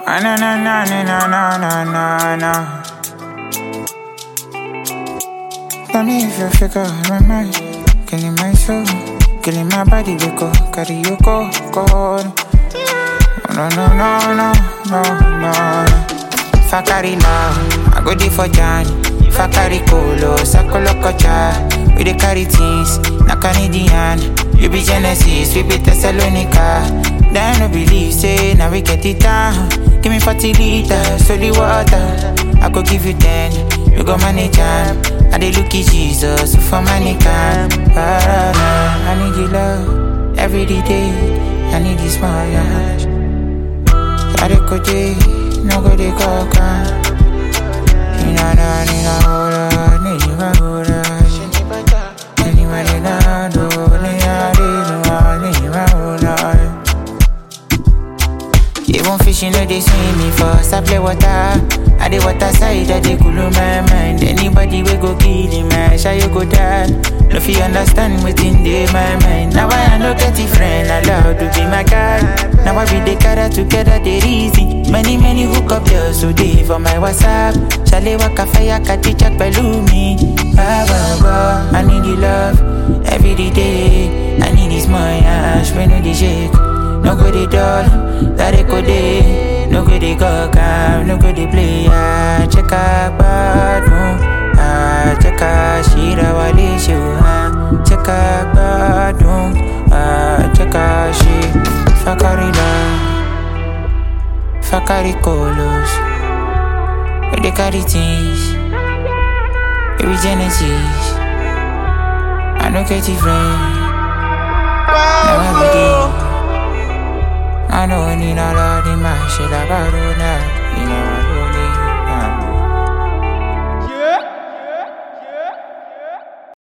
Ah, na na na na na na na na na. Tell me if you figure my mind, killing my soul, killing my body, we go carry you go go. No no no no no no. If I carry love, I go there for Johnny. If I carry colo, sakolo kocha. We dey carry things, na Canadian. You be Genesis, we be Thessalonica. Then no believe, say now we get it down. Give me 40 liters, holy water. I go give you 10, you go manage am. I dey look at Jesus for money can. Ah, ah, I need your love every day. I need this small yash. I dey go day, no go dey go can. Nina na nina hola, nina hola. Anybody na do, nina do, nina hola. Even fish you know they swim me first. I play water. I dey water side, I dey cool my mind. Anybody we go kill him, man, shall you go die? No fi understand within dey my mind. Now I no get a friend, allowed to be my guy. Now I be the cara together, they easy. Many many hook up girls so they for my WhatsApp. Shale waka fire, kati chat pẹ̀lú mi. Baba, baba, I need your love every day. I need this my ash when no dey shake. No go dey dull, that it go dey. No go dey go calm, no go dey play. Ah, check out bad moon. Ah, check out shira wale show. Ah, check out bad moon. Ah, check out she. Fakari love, fakari colos. We dey carry things. We be Genesis. I no get it friend. Now every day. I know I need all of the man shit about now.